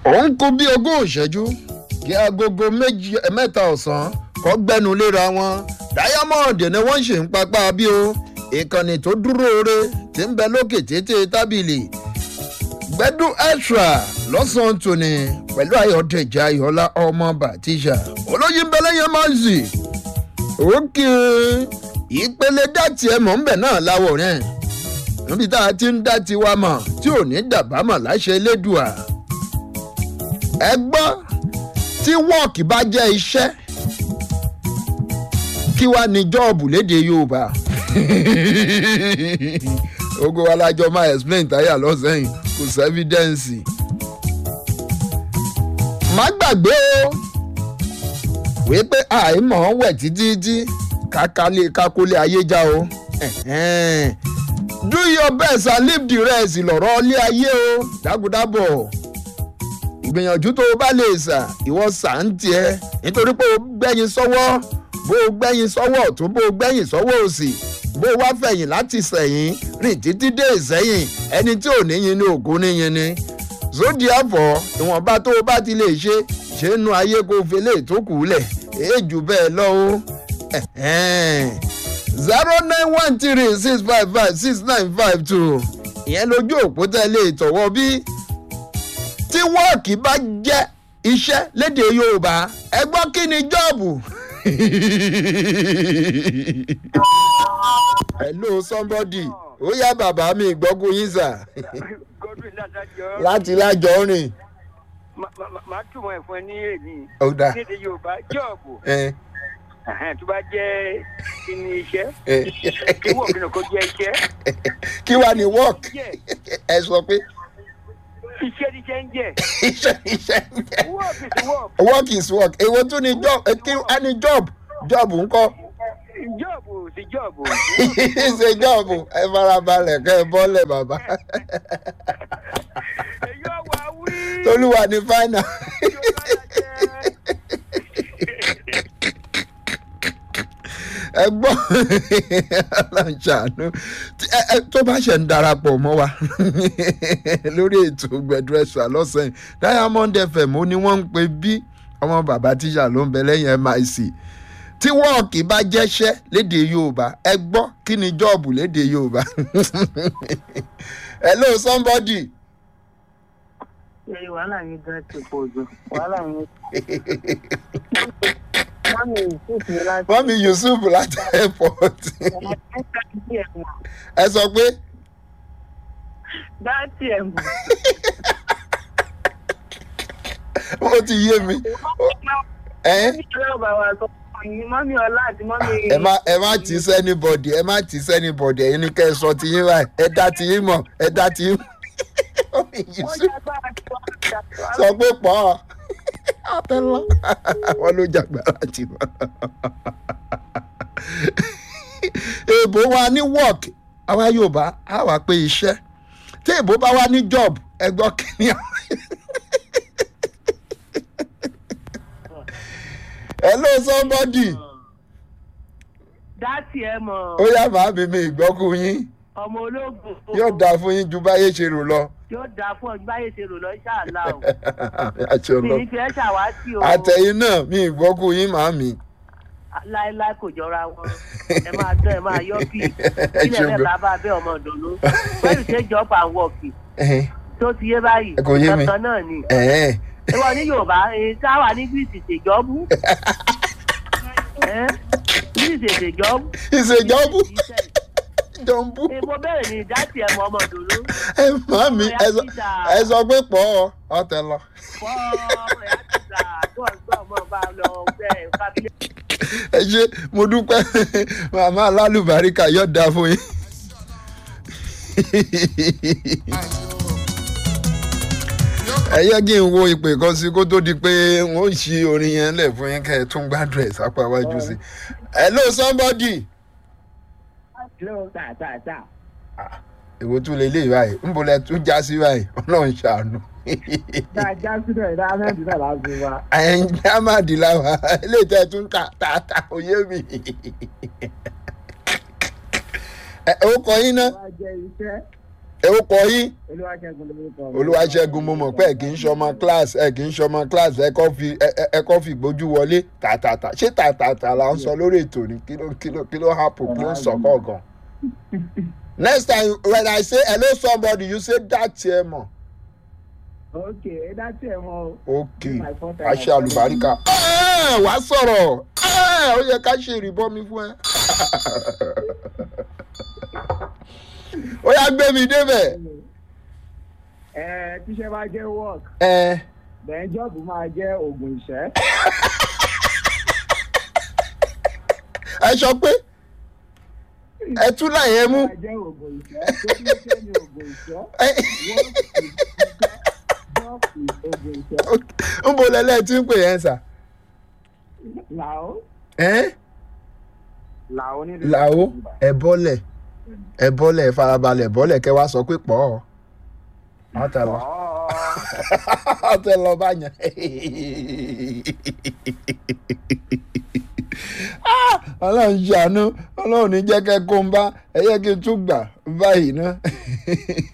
òun kú bí ogún ìṣẹ́jú kí agogo méjì mẹ́ta ọ̀sán kọ́ gbẹ́nu léra wọn diamond ni wọ́n ṣe ń papá bí o ìkànnì tó dúró re ti ń bẹ lókè tètè tábìlì gbẹ́dú extra lọ́sàn-án tòní pẹ̀lú ayọ̀dẹ̀jẹ̀ ayọ̀lá ọmọ bàtíṣà olóyè ń bẹ lẹ́yìn máàzì òkè ìpele dátì ẹ̀ mọ̀ ń bẹ̀ náà láwọ̀ rẹ̀ níbi tá a ti ń dá tiwa mọ̀ tí ò ní dàbámọ̀ láṣẹ elédùà ẹ gbọ́ tí wọ́ọ̀kì bá jẹ́ iṣẹ́ kí wàá ní jọ́ọ̀bù léde yorùbá ogo alájọ máa explain táyà lọ́sẹ̀yìn kò sí evidence. má gbàgbé o wípé àìmọ̀ wẹ̀ títí tí kákólé ayé já o do your best and leave the rest lọ̀rọ̀ ilé ayé o dágúdábọ̀ ìgbìyànjú tó o bá lè sà ìwọ sà ń tiẹ̀ nítorí pé o gbẹ́yìn sọ́wọ́ bó o gbẹ́yìn sọ́wọ́ ọ̀tún bó o gbẹ́yìn sọ́wọ́ òsì bó o wá fẹ̀yìn láti sẹ̀yìn rìn títí dé ìsẹ́yìn ẹni tí ò níyin ní ògún níyin ni zodi àfọ̀ ìwọ̀nba tó o bá ti lè ṣe ṣe nu ayé kó o fi lè tó kù lẹ̀ èèjù bẹ́ẹ̀ lọ o zero nine one three six five five six nine five two ìyẹn lójú òpó tẹ́lẹ̀ ìtọ̀wọ́ bí tí wọ́ọ̀kì bá jẹ́ iṣẹ́ léde yorùbá ẹ gbọ́ kí ni jọ́ọ̀bù. hello somebody ó yá bàbá mi ìgbọ́kú yín sà godwin ládàjọ. láti lájọ rìn. màá túmọ̀ ẹ̀ fún ẹ ní èmi. ó dà nídìí yorùbá jọ́ọ̀bù ẹ tó bá jẹ́ kíni iṣẹ́ ẹ kí wọ́n kí ni kò jẹ́ iṣẹ́. kí wàá ní work jẹ́ ẹ sọ pé iṣẹ́ ní iṣẹ́ ń jẹ́ iṣẹ́ iṣẹ́ work is work work is work èwo tún ni job ẹ kí á ní job job ńkọ́ jọ́ọ̀bù sí jọ́ọ̀bù. ṣe job ẹ farabalẹ̀ kẹ́ ẹ bọ́lẹ̀ bàbá èyí ọ̀wà wí. tolúwa ní fáínà. ẹ gbọ́ aláǹṣàánú tó bá ṣe ń darapọ̀ mọ́ wa lórí ètò gbẹdúrẹ́sà lọ́sàn-án diamond fm ó ní wọ́n ń pe bí ọmọ bàbá tíṣà ló ń bẹ lẹ́yìn mic tí wọ́ọ̀kì bá jẹ́ṣẹ́ léde yorùbá ẹ gbọ́ kí ni jọ́ọ̀bù léde yorùbá hello somebody ṣe wàhálà yín gan ti pọ̀ jù wàhálà yín. mọ́mí yusuf ní láti. mọ́mí yusuf láti airport ẹ sọ pé dáàtì ẹ̀ mọ̀. ó ti yé mi ẹ mọ́mí ọlọ́ọ̀bà wa sọ fún yín mọ́mí ọlá àti mọ́mí. ẹ má ẹ má tì í sẹ́ni bọ̀dì ẹ má tì í sẹ́ni bọ̀dì ẹ̀yin ni kẹ́ ẹ sọ ti yín báyìí ẹ dá ti yín mọ̀ ẹ dá ti yín mọ̀ mọ́mí wọ́n yusuf jẹ́ agbára tí wọ́n ń jà sọ pé pọ̀ ọ́ àtẹ́lọ́ wọn ló jàgbára jì wọ́n. èèbó wa ní work àwa yorùbá á wà pé iṣẹ́ tí èèbó bá wá ní job ẹ gbọ́ kí ni àwọn. hello somebody dáàtì ẹ̀ mọ̀ ó yá màá mi mi ìgbọ́kú yín ọmọ ológun. yóò dáa fún yín ju báyé ṣe rò lọ. yóò dáa fún ọ báyé ṣe rò lọ ṣáàlà o. àti mi ọlọ ní fi ẹ́ ṣàwátì o. àtẹ̀yìn náà mi ìgbọ́kú yín màá mi. láéláé kò jọra wọn ẹ máa tẹ ẹ máa yọ bí ilẹ̀ ṣeun rẹ̀ gan. bá bá bẹ́ ọmọ ìdùnnú pẹ̀lú ṣe jọ́pù and wọ́ọ̀kì Ẹ̀hẹ́n, tó ti yé báyìí Ẹ kò yé mi. kankan náà ni ẹ̀hẹ́n. ìwọ ní yorùbá èyí táwà ní greece ṣèjọ́bù greece ṣèjọ́bù ìṣèjọ́bù jọ̀ǹbù. èmo bẹ̀rẹ̀ ní ìdásí ẹ̀mọ ọmọ ìdùnnú ẹ má mi ẹ sọ- ẹ sọ pé pọ̀ ọ́ ọ̀tẹ̀ lọ. fọ́ ẹ̀ àtìgbà tó ọ̀gbọ́n ọmọ bá lọ bẹ́ẹ̀ kábílẹ̀. ẹ ṣe mo dúpẹ́ màmá alálùbáríkà yóò dáa fún yín. ẹ yẹ kí n wo ìpè kan sí kó tó di pé wọn ò ṣí orin yẹn lẹ̀ fún yín kẹ́ ẹ tún gbádùn ẹ̀ sápá iwájú sí. hello somebody. ló tà tà tà. èwo tún lè lè báyìí ń bolẹ̀ tún já sí báyìí ọlọ́run ṣàánú. dáadáa sílẹ̀ dáadáa sílẹ̀ láti wá. ẹ̀yin jámàdì làwà eléyìí tẹ́ ẹ tún kà tààtà òye mi. ẹ ó kọ yín náà wá jẹ iṣẹ́ ẹ ó kọ yín olúwaṣẹ́gun lórúkọ mi. olúwaṣẹ́gun mo mọ̀ pé ẹ kì í ṣọmọ class ẹ kì í ṣọmọ class ẹ kọ́ fi ẹ ẹ- ẹ kọ́ fi gbójú wọlé tàtàtà ṣé tàtàtà là ń sọ lórí ètò ní kí ló kí ló kí ló happen kí ló ń sọ kọ̀ọ̀kan. next time when i say hello somebody you say that ẹ mọ̀ ok ẹ dá tí ẹ mọ o. ok My first time. aṣẹ àlùbáríkà ẹ wá sọ̀rọ̀ ẹ ó yẹ ká ṣe ìrìbọmi fún ẹ. ó yá gbé mi débẹ̀ ẹ tíṣẹ́ bá jẹ́ work ẹ bẹ́ẹ̀ jọ́ọ̀bù máa jẹ́ oògùn ìṣẹ́. ẹ sọ pé ẹ tún láì ẹ mú. máa jẹ́ oògùn ìṣẹ́ tó ní ṣe ní oògùn ìṣẹ́. ẹ work is ìṣẹ́ job is oògùn ìṣẹ́. ń bo lẹ́lẹ́ tí ń pè yẹn sà. làó ẹ́ làó ní. làó ẹ bọ́lẹ̀ ẹ bọ́lẹ̀ ẹ farabalẹ̀ bọ́lẹ̀ kẹ́ wá sọ pé pọ̀ ọ́. wọ́n tẹ lọ wọ́n tẹ lọ bá yẹn. Ah, ọlọ́run ṣàánú ọlọ́run ní jẹ́ kẹ́ kó ń bá ẹ yẹ kí n tún gbà báyìí ná.